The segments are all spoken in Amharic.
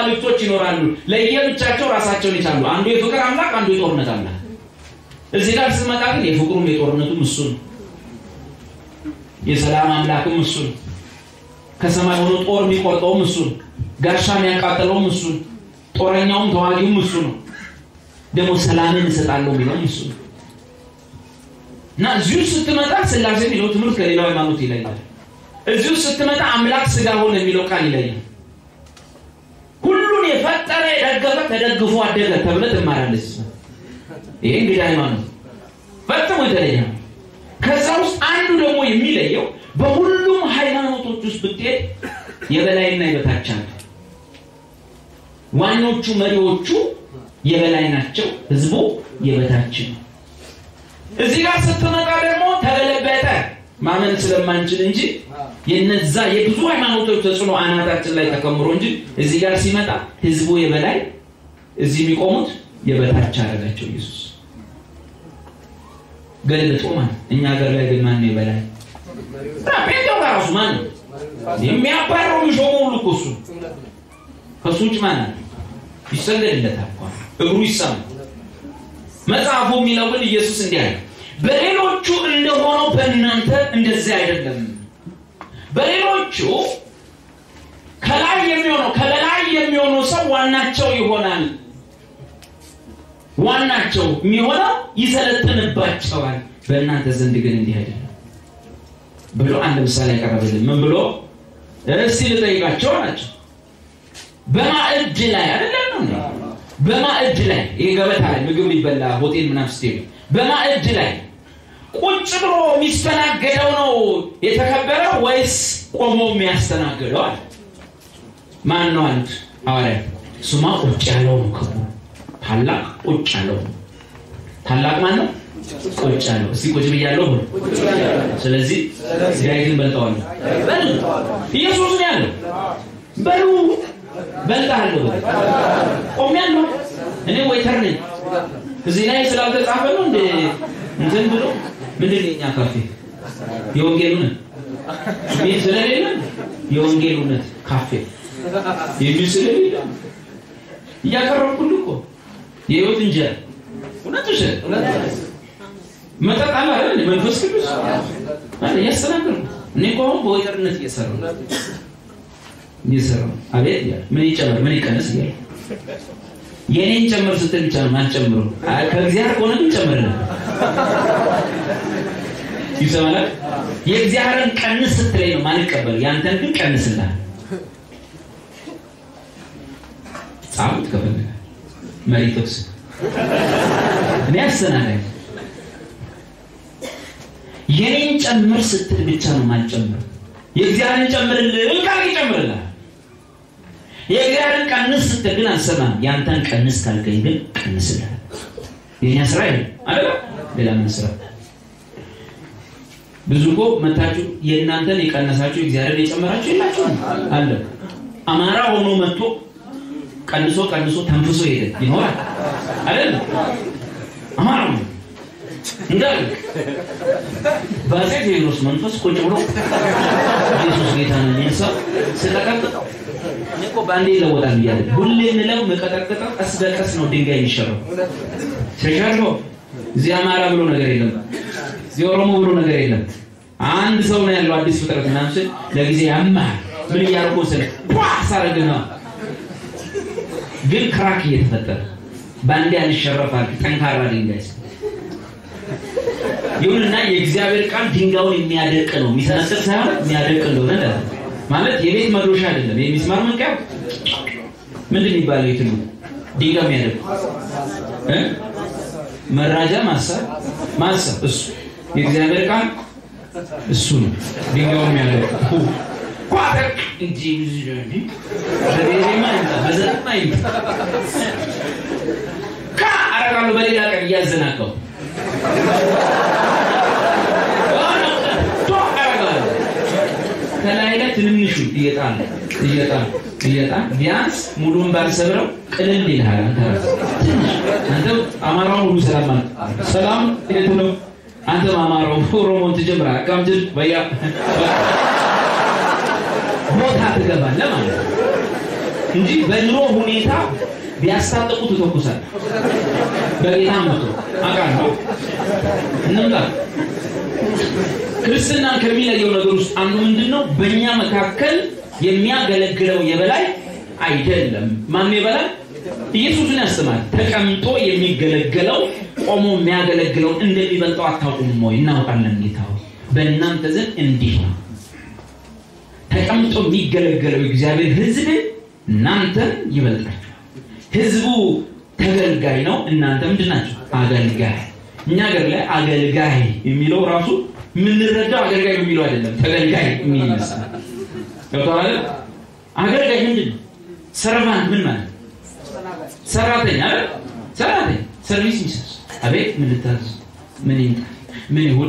አማልክቶች ይኖራሉ። ለየብቻቸው ራሳቸውን ይቻሉ። አንዱ የፍቅር አምላክ፣ አንዱ የጦርነት አምላክ። እዚህ ጋር ስትመጣ ግን የፍቅሩም የጦርነቱም እሱ ነው። የሰላም አምላክም እሱ ነው። ከሰማይ ሆኖ ጦር የሚቆርጠውም እሱ ነው። ጋሻ የሚያቃጥለውም እሱ ነው። ጦረኛውም ተዋጊውም እሱ ነው። ደግሞ ሰላምን እሰጣለሁ የሚለውም እሱ ነው። እና እዚሁ ስትመጣ ስላሴ የሚለው ትምህርት ከሌላው ሃይማኖት ይለያል። እዚሁ ስትመጣ አምላክ ስጋ ሆነ የሚለው ቃል ይለያል። ሁሉን የፈጠረ የደገፈ ተደግፎ አደገ ተብለ ትማራለች። ይሄ እንግዲህ ሃይማኖት ፈጽሞ የተለየ ነው። ከዛ ውስጥ አንዱ ደግሞ የሚለየው በሁሉም ሃይማኖቶች ውስጥ ብትሄድ የበላይና የበታች አለ። ዋናዎቹ መሪዎቹ የበላይ ናቸው፣ ህዝቡ የበታች ነው። እዚህ ጋር ስትመጣ ደግሞ ተገለበጠ ማመን ስለማንችል እንጂ የነዛ የብዙ ሃይማኖቶች ተጽዕኖ አናታችን ላይ ተከምሮ እንጂ እዚህ ጋር ሲመጣ ህዝቡ የበላይ እዚህ የሚቆሙት የበታች አደረጋቸው ኢየሱስ ገልብጦ ማለት እኛ ሀገር ላይ ግን ማን ነው የበላይ ጴንጤው ጋር ራሱ ማን ነው የሚያባረው የሚሾመው ሁሉ እኮ እሱ ከሱ ውጭ ማን አለ ይሰገድለታል እግሩ ይሳማል መጽሐፉ የሚለው ግን ኢየሱስ እንዲህ አለ በሌሎቹ እንደሆነው በእናንተ እንደዚህ አይደለም በሌሎቹ ከላይ የሚሆነው ከበላይ የሚሆነው ሰው ዋናቸው ይሆናል ዋናቸው የሚሆነው ይሰለጥንባቸዋል በእናንተ ዘንድ ግን እንዲህ አይደለም ብሎ አንድ ምሳሌ ያቀረበልን ምን ብሎ እስቲ ልጠይቃቸው ናቸው በማዕድ ላይ አይደለም ነው በማዕድ ላይ ይህ ገበታ ላይ ምግብ ሊበላ ሆቴል ምናምን ስትሄዱ በማዕድ ላይ ቁጭ ብሎ የሚስተናገደው ነው የተከበረው ወይስ ቆሞ የሚያስተናግደው አለ ማን ነው አንድ ሐዋርያ ስማ ቁጭ ያለው ነው ክቡ ታላቅ ቁጭ ያለው ነው ታላቅ ማን ነው ቁጭ ያለው እስቲ ቁጭ ብያለሁ ብሎ ስለዚህ ዳዊትን በልጠዋለሁ በል ኢየሱስ ነው ያለው በሉ በልጣለሁ ቆሜያለሁ እኔ ወይተር ነኝ እዚህ ላይ ስላልተጻፈ ነው እንደ እንትን ብሎ ምንድን ነው የኛ ካፌ የወንጌል እውነት ሚል ስለሌለ የወንጌል እውነት ካፌ የሚል ስለሌለ እያቀረብኩልህ እኮ የህይወት እንጀራ እውነት ውሸት መጠጥ አለ አይደል መንፈስ ቅዱስ አለ እያስተናገርኩ እኔ እኮ አሁን በወይተርነት እየሰራሁ እየሰራሁ አቤት እያለ ምን ይጨመር ምን ይቀነስ እያለ የኔን ጨምር ስትል ብቻ ነው ማልጨምረው ከእግዚአብሔር ከሆነ ግን ጨምርልህ ይሰማላል የእግዚአብሔርን ቀንስ ስትለኝ ነው ማልቀበል ያንተን ግን ቀንስልሃል ጻፉት ከፈለገ መሪ ጥቅስ እኔ አስተናጋጅ የኔን ጨምር ስትል ብቻ ነው ማልጨምር የእግዚአብሔርን ጨምርልህ ቃል ይጨምርልሃል የእግዚአብሔርን ቀንስ ስትል ግን አልሰማም ያንተን ቀንስ ካልከኝ ግን ቀንስልሃል የኛ ስራ ይሄ አይደል ሌላ ምን ስራ ብዙ እኮ መታችሁ የእናንተን የቀነሳችሁ እግዚአብሔርን የጨመራችሁ የላችሁ አለ አማራ ሆኖ መጥቶ ቀንሶ ቀንሶ ተንፍሶ ሄደ ይኖራል አይደል አማራ ነው እንዳለ በአፄ ቴዎድሮስ መንፈስ ቁጭ ብሎ ኢየሱስ ጌታ ነው የሚል ሰው ስለቀጥጠው እኔ እኮ በአንዴ ይለወጣል እያለ ሁሌ ምለው መቀጠቅጠው ቀስ በቀስ ነው ድንጋይ የሚሸረው ተሻርፎ እዚህ አማራ ብሎ ነገር የለም እዚህ ኦሮሞ ብሎ ነገር የለም አንድ ሰው ነው ያለው አዲስ ፍጥረት ምናምን ስል ለጊዜ ያማል ምን እያደረጉ ስለ ሳረግ ነው ግን ክራክ እየተፈጠረ በአንዴ አንሸረፋል ጠንካራ ድንጋይ ይሁንና የእግዚአብሔር ቃል ድንጋዩን የሚያደርቅ ነው የሚሰነጥቅ ሳይሆን የሚያደርቅ እንደሆነ ማለት የቤት መዶሻ አይደለም የሚስማር መንቀያ ምንድን የሚባለው የትሉ ድንጋይ የሚያደርቅ መራጃ ማሰብ ማሰብ እሱ የእግዚአብሔር ቃል እሱ ነው ድንጋዩ የሚያደርቅ ቋጠቅ እንጂ በቤሬማ ይምጣ በዘጠማ ይምጣ ካ አረጋሉ በሌላ ቀን እያዘናቀው ከላይ ላይ ትንንሹ እየጣል እየጣል እየጣል ቢያንስ ሙሉን ባልሰብረው ቅልል ይልሃል። አንተ ራስህ ትንሽ አንተ አማራው ሙሉ ሰላም ማለት ሰላም የት ነው? አንተም አማራው ኦሮሞን ትጀምራለህ። አቃምጅል በያ ቦታ ትገባለህ ማለት ነው። እንጂ በኑሮ ሁኔታ ቢያስታጥቁ ትተኩሳል። በጌታ መቶ አውቃለሁ። እንምጣ። ክርስትናን ከሚለየው ነገር ውስጥ አንዱ ምንድን ነው? በእኛ መካከል የሚያገለግለው የበላይ አይደለም። ማን የበላይ? ኢየሱስን ያስተማር። ተቀምጦ የሚገለገለው ቆሞ የሚያገለግለው እንደሚበልጠው አታውቁም ወይ? እናውቃለን ጌታ ሆይ፣ በእናንተ ዘንድ እንዲህ ነው። ተቀምጦ የሚገለገለው እግዚአብሔር ሕዝብ እናንተን ይበልጣችኋል። ሕዝቡ ተገልጋይ ነው፣ እናንተ ምንድን ናቸው? አገልጋይ። እኛ ሀገር ላይ አገልጋይ የሚለው ራሱ የምንረዳው አገልጋይ የሚለው አይደለም፣ ተገልጋይ የሚል ይመስላል። ገብቶሃል? አገልጋይ ምንድን ነው? ሰርቫንት ምን ማለት ሰራተኛ አይደል? ሰራተኛ ሰርቪስ ሚሰስ አቤት ምን ልታዝ ምን ይምጣ ምን ይሁን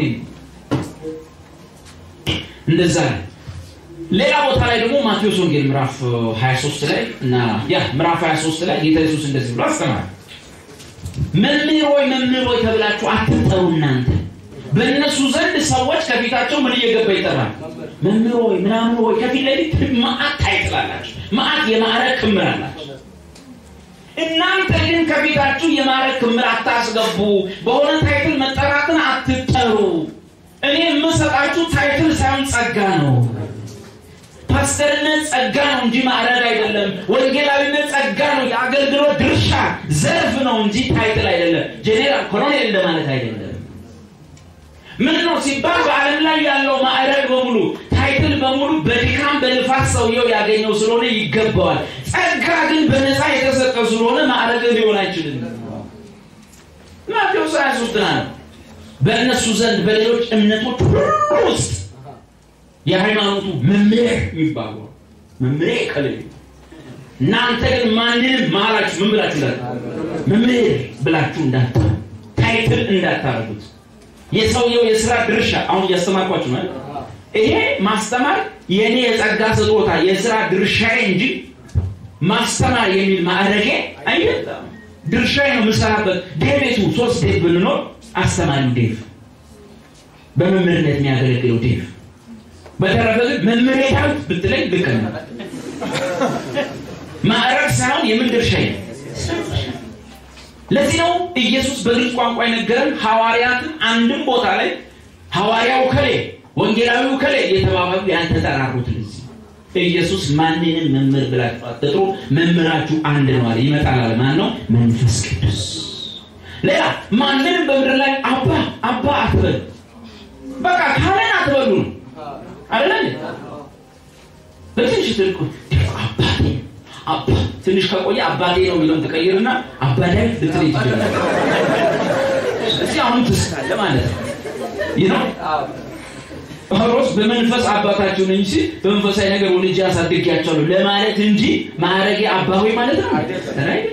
እንደዛ ነው። ሌላ ቦታ ላይ ደግሞ ማቴዎስ ወንጌል ምዕራፍ 23 ላይ እና ያ ምዕራፍ 23 ላይ ጌታ ኢየሱስ እንደዚህ ብሎ አስተማረ። መምህር ሆይ መምህር ሆይ ተብላችሁ አትጠሩ እናንተ በእነሱ ዘንድ ሰዎች ከፊታቸው ምን እየገባ ይጠራል? መምህር ሆይ ምናምን ሆይ ከፊት ለፊት መዓት ታይጥላላችሁ። መዓት የማዕረግ ክምር አላችሁ። እናንተ ግን ከፊታችሁ የማዕረግ ክምር አታስገቡ። በሆነ ታይትል መጠራትን አትጠሩ። እኔ የምሰጣችሁ ታይትል ሳይሆን ጸጋ ነው። ፓስተርነት ጸጋ ነው እንጂ ማዕረግ አይደለም። ወንጌላዊነት ጸጋ ነው፣ የአገልግሎት ድርሻ ዘርፍ ነው እንጂ ታይትል አይደለም። ጄኔራል ኮሎኔል እንደማለት አይደለም። ምን ነው ሲባል በዓለም ላይ ያለው ማዕረግ በሙሉ ታይትል በሙሉ በድካም በልፋት ሰውየው ያገኘው ስለሆነ ይገባዋል። ጸጋ ግን በነፃ የተሰጠ ስለሆነ ማዕረግ ሊሆን አይችልም። ማቴዎስ 23 ነው። በእነሱ ዘንድ በሌሎች እምነቶች ሁሉ ውስጥ የሃይማኖቱ መምህር የሚባሉ መምህሬ ከልል እናንተ ግን ማንንም መሀላችሁ ምን ብላችሁ እንዳት መምህር ብላችሁ እንዳታ ታይትል እንዳታረጉት የሰውየው የስራ ድርሻ አሁን እያስተማርኳችሁ ነው። ይሄ ማስተማር የእኔ የጸጋ ስጦታ የስራ ድርሻዬ እንጂ ማስተማር የሚል ማዕረጌ አይደለም። ድርሻዬ ነው የምሰራበት። ዴቤቱ ሶስት ዴቭ ብንኖር አስተማሪው ዴቭ፣ በመምህርነት የሚያገለግለው ዴቭ። በተረፈ ግን መምህሬ ዳዊት ብትለኝ ልክ ነው። ማዕረግ ሳይሆን የምን ድርሻዬ ነው። ለዚህ ነው ኢየሱስ በግልጽ ቋንቋ የነገረን ሐዋርያትን አንድም ቦታ ላይ ሐዋርያው ከሌ ወንጌላዊው ከሌ እየተባባሉ ያልተጠራሩት ለዚህ ኢየሱስ ማንንም መምህር ብላችሁ አትጥሩ፣ መምህራችሁ አንድ ነው አለ። ይመጣል አለ። ማን ነው? መንፈስ ቅዱስ። ሌላ ማንንም በምድር ላይ አባ አባ አትበሉ፣ በቃ ካለን አትበሉ ነው አይደለ? በትንሽ ትልቁ አባቴ አባ ትንሽ ከቆየ አባቴ ነው የሚለውን ተቀይርና አባዳይ ልትል ይችላል። እዚህ አሁን ትስካለ ማለት ነው። ይህ ነው ጳውሎስ በመንፈስ አባታችሁ ነኝ ሲል በመንፈሳዊ ነገር ወልጄ አሳድጌያቸዋለሁ ለማለት እንጂ ማዕረጌ አባዊ ማለት ነው አይደለም።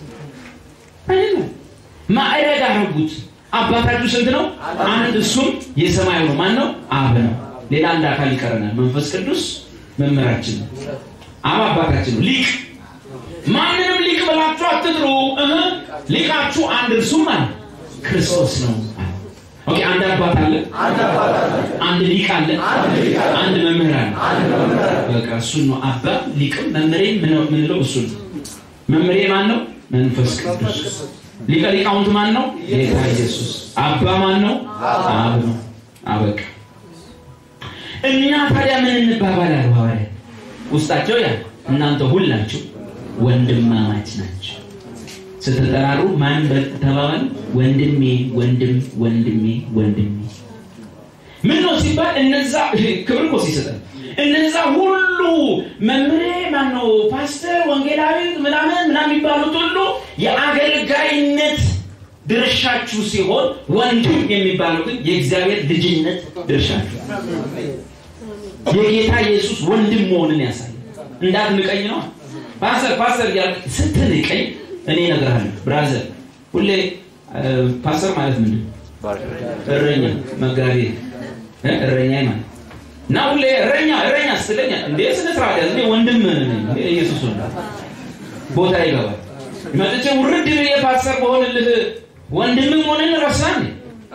ማዕረግ አረጉት። አባታችሁ ስንት ነው? አንድ፣ እሱም የሰማዩ ነው። ማን ነው? አብ ነው። ሌላ አንድ አካል ይቀረናል። መንፈስ ቅዱስ መምህራችን ነው። አብ አባታችን ነው። ሊቅ ማንንም ሊቅ ብላችሁ አትጥሩ። እህ ሊቃችሁ አንድ እርሱም ማለት ክርስቶስ ነው። ኦኬ አንድ አባት አለ፣ አንድ ሊቅ አለ፣ አንድ መምህር አለ። በቃ እሱን ነው አባት ሊቅም መምህሬ ምንለው እሱ ነው። መምህሬ ማን ነው? መንፈስ ቅዱስ። ሊቀ ሊቃውንት ማን ነው? ጌታ ኢየሱስ። አባ ማን ነው? አብ ነው። አበቃ። እኛ ታዲያ ምን እንባባላል? ሐዋርያት ውስጣቸው ያ እናንተ ሁላችሁ ወንድማማች ናቸው ስትጠራሩ ማን ተባባሉ? ወንድሜ ወንድም ወንድሜ ወንድሜ። ምን ነው ሲባል እነዛ ክብር እኮ ሲሰጠን እነዛ ሁሉ መምሬ ማን ነው ፓስተር፣ ወንጌላዊ ምናምን ምናምን የሚባሉት ሁሉ የአገልጋይነት ድርሻችሁ ሲሆን ወንድም የሚባለው ግን የእግዚአብሔር ልጅነት ድርሻችሁ የጌታ ኢየሱስ ወንድም መሆንን ያሳያል። እንዳትንቀኝ ነው ፓስተር ፓስተር እያልክ ስትንቀኝ እኔ እነግርሃለሁ ብራዘር፣ ሁሌ ፓስተር ማለት ምንድን እረኛ መጋቢ እረኛ ማለት እና ሁሌ እረኛ እረኛ ስትለኛ እንዴ ስነ ስርዓት ያዝ ወንድም ኢየሱስ ቦታ ይገባል። መጥቼ ውርድ ብዬ ፓስተር በሆንልህ ወንድምም ሆነን ረሳን።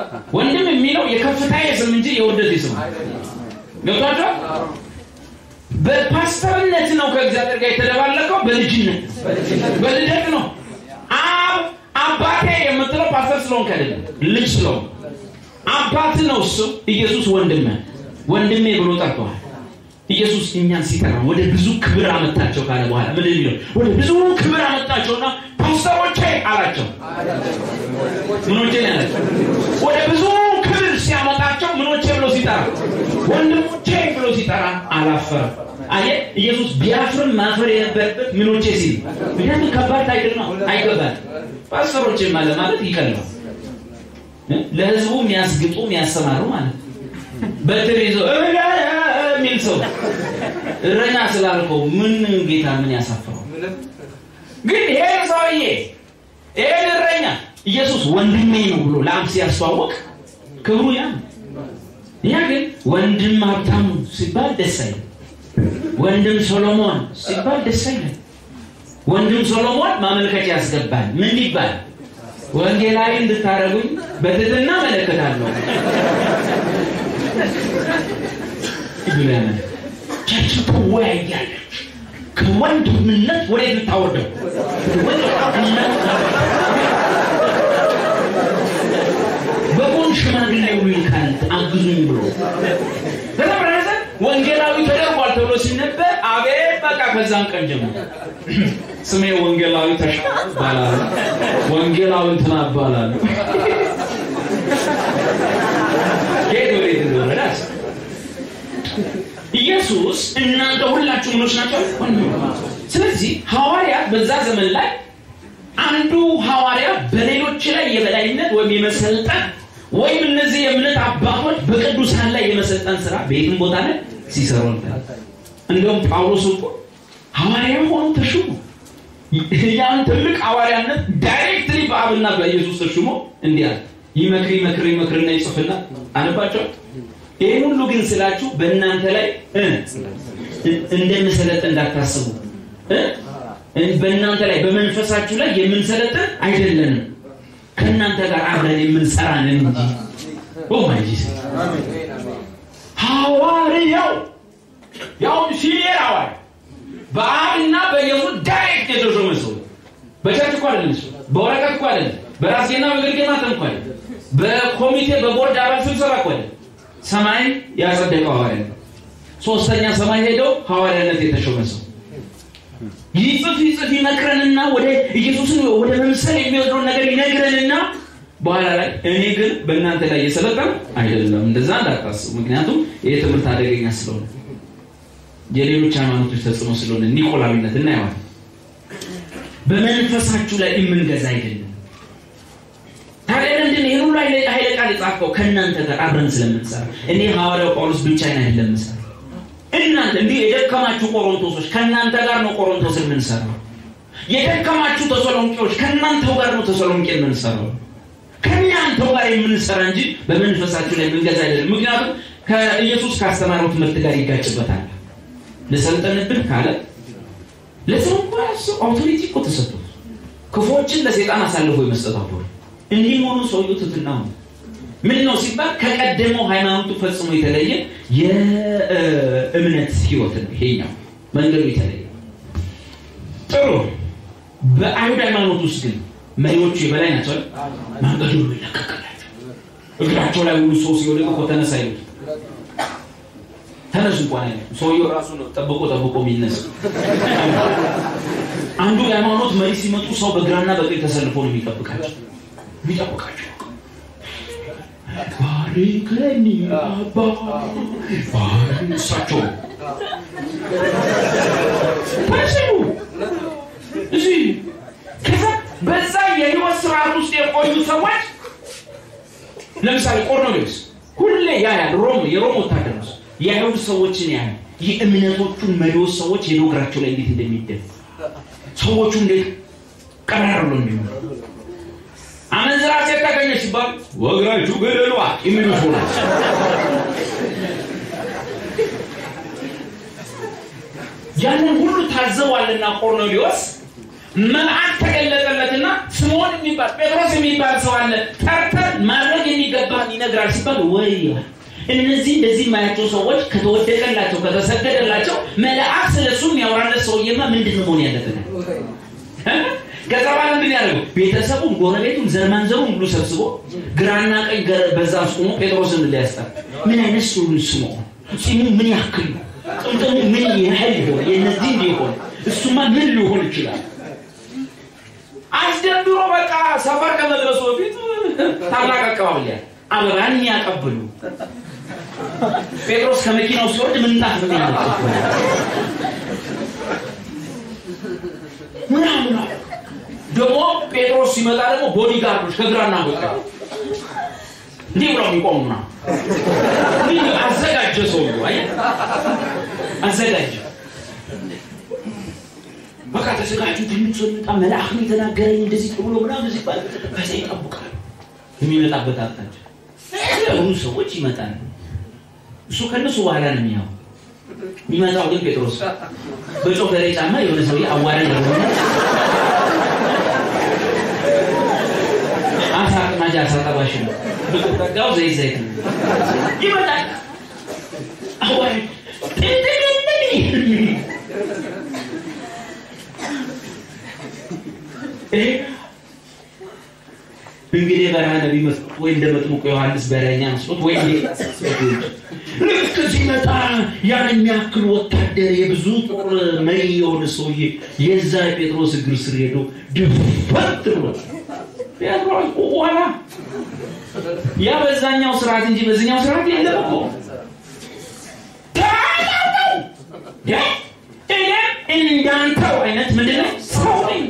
ወንድም የሚለው የከፍታ ስም እንጂ የውርደት ስም ገብቷቸዋል። በፓስተርነት ነው ከእግዚአብሔር ጋር የተደባለቀው በልጅነት በልደት ነው አብ አባቴ የምትለው ፓስተር ስለሆንክ አይደለም ልጅ ስለሆንክ አባት ነው እሱ ኢየሱስ ወንድም ወንድሜ ብሎ ጠርተዋል ኢየሱስ እኛን ሲጠራ ወደ ብዙ ክብር አመጣቸው ካለ በኋላ ምን የሚለው ወደ ብዙ ክብር አመጣቸውና ፓስተሮቼ አላቸው ምኖቼ ነው ያላቸው ወደ ብዙ ክብር ሲያመጣቸው ምኖቼ ብሎ ሲጠራ ወንድሞቼ ብሎ ሲጠራ አላፈረም አየ ኢየሱስ ቢያፍርም ማፈር የነበረበት ምኖቼ ሲል ምክንያቱም ከባድ ታይትል ነው አይገባል ፓስተሮቼ ማለት ማለት ይቀልባል ለህዝቡ የሚያስግጡ የሚያሰማሩ ማለት በትር ይዞ የሚል ሰው እረኛ ስላልከው ምን ጌታ ምን ያሳፍረው ግን ይሄ ሰውዬ ይሄን እረኛ ኢየሱስ ወንድሜ ነው ብሎ ለአብ ሲያስተዋወቅ ክብሩ ያ ያ ግን ወንድም ሀብታሙ ሲባል ደስ አይልም ወንድም ሶሎሞን ሲባል ደስ አይልም ወንድም ሶሎሞን ማመልከቻ ያስገባል ምን ይባል ወንጌላዊ እንድታደረጉኝ በትትና መለከታለሁ ብሎ ያመለ ቸርች ትወያያለች ከወንድምነት ወደ የምታወርደው በጎን ሽማግሌ ይልካል አግዙኝ ብሎ ከተመረሰ ወንጌላዊ ተደርጓል ተብሎ ሲነበር አቤት በቃ ከዛን ቀን ጀምሮ ስሜ ወንጌላዊ ተሻ ይባላል ወንጌላዊ እንትና ይባላል ጌት ወዴት እንደሆነ ኢየሱስ እናንተ ሁላችሁ ምኖች ናቸው ስለዚህ ሐዋርያት በዛ ዘመን ላይ አንዱ ሐዋርያ በሌሎች ላይ የበላይነት ወይም የመሰልጠን ወይም እነዚህ የእምነት አባቶች በቅዱሳን ላይ የመሰልጠን ስራ በየትም ቦታ ላይ ሲሰሩ ነበር እንደውም ጳውሎስ እኮ ሐዋርያ ሆኖ ተሹሞ ያን ትልቅ ሐዋርያነት ዳይሬክትሊ በአብና በኢየሱስ ተሹሞ እንዲህ አለ ይመክር ይመክር ይመክርና ይጽፍና አነባቸው ይህን ሁሉ ግን ስላችሁ በእናንተ ላይ እንደምሰለጥ እንዳታስቡ በእናንተ ላይ በመንፈሳችሁ ላይ የምንሰለጥን አይደለንም ከእናንተ ጋር አብረን የምንሰራንን እንጂ ኦማይጂስ ሐዋርያው ያው ሲኒየር ሐዋርያ በአብና በኢየሱስ ዳይሬክት የተሾመ ሰው በቸርች እኮ አይደለም ሰው በወረቀት እኮ አይደለም በራስጌና በግርጌ ማተም እኮ አይደለም በኮሚቴ በቦርድ አባል ስብሰባ እኮ አይደለም ሰማይ ያጸደቀው ሐዋርያ ነው ሶስተኛ ሰማይ ሄደው ሐዋርያነት የተሾመ ሰው ይጽፍ ይጽፍ ይመክረንና ወደ ኢየሱስን ወደ መምሰል የሚወስደውን ነገር ይነግረንና በኋላ ላይ እኔ ግን በእናንተ ላይ እየሰለጠን አይደለም እንደዛ እንዳታስቡ ምክንያቱም ይህ ትምህርት አደገኛ ስለሆነ የሌሎች ሃይማኖቶች ተጽዕኖ ስለሆነ ኒቆላዊነት እናየዋል በመንፈሳችሁ ላይ የምንገዛ አይደለም ታዲያ ምንድን ይህን ሁሉ ኃይለ ቃል የጻፈው ከእናንተ ጋር አብረን ስለምንሰራ እኔ ሐዋርያው ጳውሎስ ብቻዬን አይደለም ምሰራ እናንተ እንዲህ የደከማችሁ ቆሮንቶሶች ከእናንተ ጋር ነው ቆሮንቶስ የምንሰራው የደከማችሁ ተሰሎንቄዎች ከእናንተው ጋር ነው ተሰሎንቄ የምንሰራው ከእናንተው ጋር የምንሰራ እንጂ በመንፈሳችሁ ላይ የምንገዛ አይደለም ምክንያቱም ከኢየሱስ ካስተማረው ትምህርት ጋር ይጋጭበታል ልሰልጠንብን ካለ ለሰው እንኳ አውቶሪቲ እኮ ተሰጥቶ ክፎችን ለሴጣን አሳልፎ የመስጠት አውቶሪቲ እንዲህ መሆኑ ሰውየው ትትና ነው ምን ነው ሲባል ከቀደመው ሃይማኖቱ ፈጽሞ የተለየ የእምነት ህይወት ነው ይሄኛው መንገዱ የተለየ ጥሩ በአይሁድ ሃይማኖት ውስጥ ግን መሪዎቹ የበላይ ናቸው መንገዱ ሁሉ ይለቀቅላቸው እግራቸው ላይ ሁሉ ሰው ሲወደቅ እኮ ተነሳ ይሉት ተነሱ እንኳን አይነት ሰውየው ራሱ ነው ጠብቆ ጠብቆ የሚነሱ አንዱ የሃይማኖት መሪ ሲመጡ ሰው በግራና በቀኝ ተሰልፎ ነው የሚጠብቃቸው የሚጠብቃቸው ባሪከኒ አባ እሳቸው ታስቡ እዚህ ከዛ በዛ የህይወት ስርዓት ውስጥ የቆዩ ሰዎች ለምሳሌ ቆርኔሌዎስ ሁሌ ያያል ሮም የሮም ወታደር ነው የአይሁድ ሰዎችን ያያል የእምነቶቹን መሪዎች ሰዎች ሄዶ እግራቸው ላይ እንዴት እንደሚደፉ ሰዎቹ እንዴት ቀራር ብሎ እንዲሆኑ አመንዝራ ሴት ታገኘች ሲባል ወግራችሁ ገደሏ የሚሉ ሰው ያንን ሁሉ ታዘዋልና ቆርኔሌዎስ መልአክ ተገለጠለትና ስምዖን የሚባል ጴጥሮስ የሚባል ሰው አለ ጠርተን ማድረግ የሚገባን ይነግራል ሲባል ወይ እነዚህ እንደዚህ የማያቸው ሰዎች ከተወደቀላቸው ከተሰገደላቸው መልአክ ስለ እሱ የሚያወራለት ሰውዬማ ምንድን ነው መሆን ያለበት? ከዛ በኋላ ምንድን ያደርገው ቤተሰቡን፣ ጎረቤቱን፣ ዘርማንዘሩን ሁሉ ሰብስቦ ግራና ቀኝ በዛ አስቆሞ ጴጥሮስን ሊያስጠር ምን አይነት ሲሆን ስሞ ጺሙ ምን ያክል ነው? ጥምጥሙ ምን ያህል ይሆን? የእነዚህ እንዲሆን እሱማ ምን ሊሆን ይችላል? አስደንድሮ በቃ ሰፈር ከመድረሱ በፊት ታላቅ አቀባበል ያለ አበባን ያቀብሉ ጴጥሮስ ከመኪናው ሲወርድ ምንጣፍ ምን ያለ ምናምን ደግሞ ጴጥሮስ ሲመጣ ደግሞ ቦዲጋርዶች ከግራና በቀኝ እንዲህ ብለው የሚቆሙና አዘጋጀ ሰው አየ አዘጋጀ በቃ ተዘጋጁ ትንሽ የሚመጣ መልአክ ነው የተናገረኝ እንደዚህ ብሎ ምናምን ሲባል ከዚያ ይጠብቃል የሚመጣበት አቅጣጫ የሆኑ ሰዎች ይመጣል እሱ ከነሱ በኋላ ነው የሚያው የሚመጣው ግን ጴጥሮስ በጮፈሬ ጫማ የሆነ ሰውዬ አዋራኝ የሆነ አሳ አጥማጅ አሳ ጠባሽ ነው ብትጠጋው ዘይት ዘይት ነው ይመጣል አዋራኝ እንግዲህ በረሃ ነቢ መስሎት ወይ እንደ መጥምቁ ዮሐንስ በረኛ መስሎት ወይ ልክ ሲመጣ ያን የሚያክል ወታደር የብዙ ጦር መሪ የሆነ ሰውዬ የዛ የጴጥሮስ እግር ስር ሄዶ ድፈት ብሎ ጴጥሮስ ዋላ ያ በዛኛው ስርዓት እንጂ በዚኛው ስርዓት የለም እኮ ተናገው እኔም እንዳንተው አይነት ምንድነው ሰው ነኝ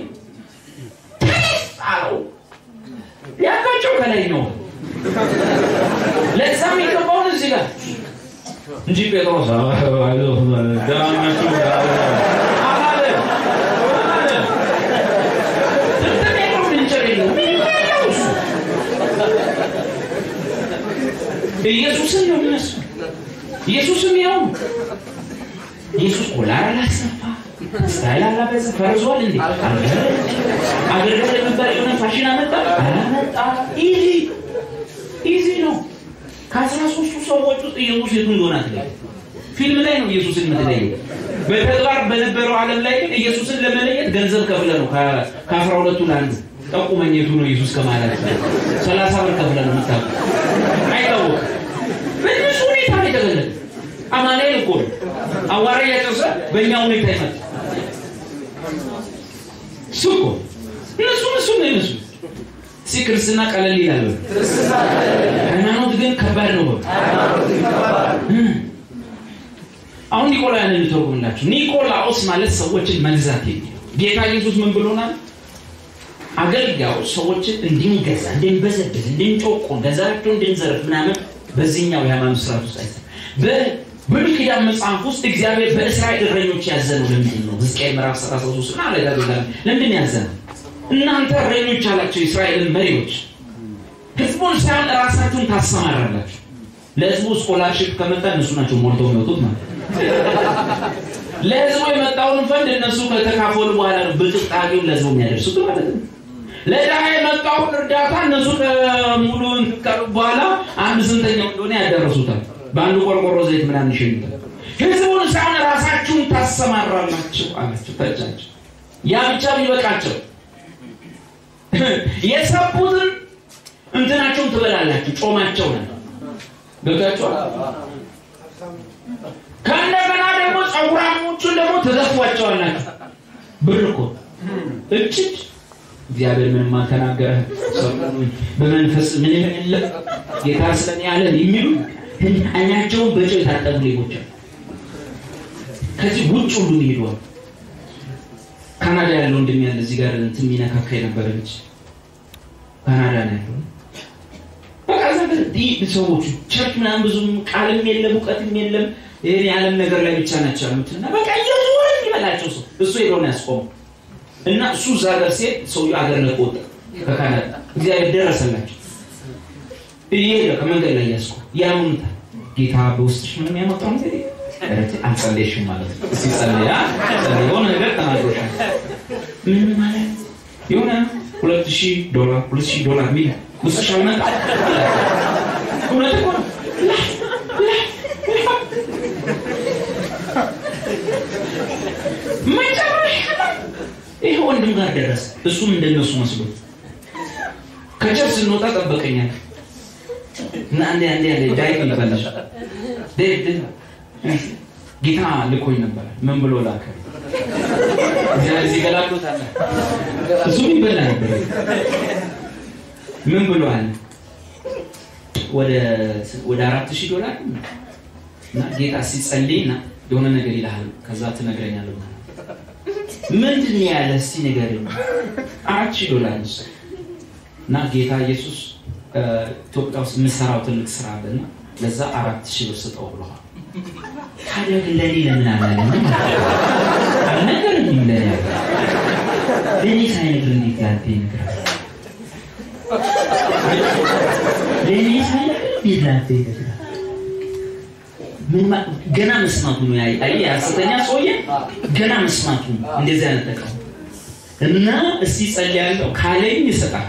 አለው ያቃቸው ከላይ ነው ለዛ የሚገባውን እዚህ ጋር እንጂ ጴጥሮስ ኢየሱስን ነው የሚመስሉ ኢየሱስም ያው ኢየሱስ ኮላር አላሰፋ ስታይል አላበዛ ፈርዟል እንዴ አገልግሎት የሚባል የሆነ ፋሽን አመጣ አላመጣ ኢዚ ኢዚ ነው ከአስራ ሶስቱ ሰዎች ውስጥ ኢየሱስ የቱ እንደሆነ አትለይ ፊልም ላይ ነው ኢየሱስን የምትለየው በተግባር በነበረው ዓለም ላይ ግን ኢየሱስን ለመለየት ገንዘብ ከፍለ ነው ከአስራ ሁለቱ ለአንዱ ጠቁመኝ የቱ ነው ኢየሱስ ከማለት ሰላሳ ብር ከፍለ ነው የምታውቁ አይታወቅም በእነሱ ሁኔታ ነው የተገለጠ አማኑኤል እኮ ነው አዋራ እያጨሰ በእኛ ሁኔታ ይመጣ እሱ እኮ እነሱ እሱ ነው ይመስሉ ሲ ክርስትና ቀለል ይላል ሃይማኖት ግን ከባድ ነው አሁን ኒቆላውያንን ልተርጉምላችሁ ኒቆላዎስ ማለት ሰዎችን መግዛት የሚለው ጌታ ኢየሱስ ምን ብሎናል አገልጋዮች ሰዎችን እንድንገዛ እንድንበዘብዝ እንድንጮቆን ገንዘባቸው እንድንዘርፍ ምናምን በዚህኛው የሃይማኖት ስርዓት ውስጥ አይተ በብሉይ ኪዳን መጽሐፍ ውስጥ እግዚአብሔር በእስራኤል እረኞች ያዘነው ለምንድን ነው ሕዝቅኤል ምዕራፍ 33 እና አለጋ ለምንድን ያዘነው እናንተ እረኞች አላቸው የእስራኤልን መሪዎች ህዝቡን ሳይሆን ራሳችሁን ታሰማራላችሁ ለህዝቡ ስኮላርሽፕ ከመጣ እነሱ ናቸው ሞልተው የሚወጡት ማለት ለህዝቡ የመጣውን ፈንድ እነሱ ከተካፈሉ በኋላ ነው ብልጥጣጌውን ለህዝቡ የሚያደርሱት ማለት ነው ለድሃ የመጣውን እርዳታ እነሱ ከሙሉ ካሉ በኋላ አንድ ስንተኛው እንደሆነ ያደረሱታል በአንዱ ቆርቆሮ ዘይት ምናምን ይሸኙታል ህዝቡን ሳይሆን ራሳችሁን ታሰማራላችሁ አላቸው ተጫቸው ያ ብቻ ቢበቃቸው የሰቡትን እንትናቸውን ትበላላችሁ ጮማቸው ነው ገብታችኋል ከእንደገና ደግሞ ጸጉራሞቹን ደግሞ ትዘፏቸዋላችሁ ብር እኮ እችት እግዚአብሔር ምንም አልተናገረ በመንፈስ ምን የለም ጌታ ስለኔ ያለን የሚሉ አይናቸውን በጨው የታጠቡ ሌቦች ከዚህ ውጭ ሁሉ ይሄዷል ካናዳ ያለው እንደሚያለ እዚህ ጋር እንትን የሚነካካ የነበረ ልጅ ካናዳ ነው ያለው በቃ ሰዎቹ ቸርች ምናምን ብዙም ቃልም የለም እውቀትም የለም ይህን የዓለም ነገር ላይ ብቻ ናቸው ያሉት እና በቃ እየዞረ ይበላቸው ሰው እሱ ሄደውን ያስቆሙ እና እሱ እዛ ሀገር ሴት ሰውዬው አገር ለቆ ወጣ ከካናዳ እግዚአብሔር ደረሰላቸው እየሄደ ከመንገድ ላይ ያስቆ ያምኑታል ጌታ በውስጥሽ ምንም ያመጣው ነገር አልጸለይሽም ማለት ነው ሲጸለያ የሆነ ነገር ተናግሮሻል ምን ማለት የሆነ ሁለት ሺህ ዶላር ሁለት ሺህ ዶላር ሚል ውስጥሽ አልመጣ እውነት እኮ ነው ወንድም ጋር ደረሰ። እሱም እንደነሱ መስሎ ከቸርች ስንወጣ ጠበቀኛል እና አንዴ አንዴ አንዴ ዳይ ይበላል ጌታ ልኮኝ ነበረ። ምን ብሎ ላከ? እዚህ ገላግሎታል። እሱም ይበላ ነበር። ምን ብሎ አለ? ወደ አራት ሺህ ዶላር እና ጌታ ሲጸልይና የሆነ ነገር ይልሃል፣ ከዛ ትነግረኛለህ። ምንድን ነው ያለ? እስቲ ንገረኝ። አራት ሺህ ዶላር እና ጌታ ኢየሱስ ኢትዮጵያ ውስጥ የምሰራው ትልቅ ስራ አለና ለዛ አራት ሺህ ብር ስጠው ብለዋል። ታዲያ ግን ለእኔ ለምን አላለም? አልነገረኝም። ለእኔ ለእኔ ሳይነግር እንዴት ያንተ ይነግራል? ለእኔ ሳይነግር እንዴት ላንተ ይነግራል? ገና መስማቱ ነው። አይ ሐሰተኛ ሰውዬ ገና መስማቱ ነው። እንደዚህ አይነት ጠቀሙ እና እስቲ ጸልያለሁ ካለኝ ይሰጣል፣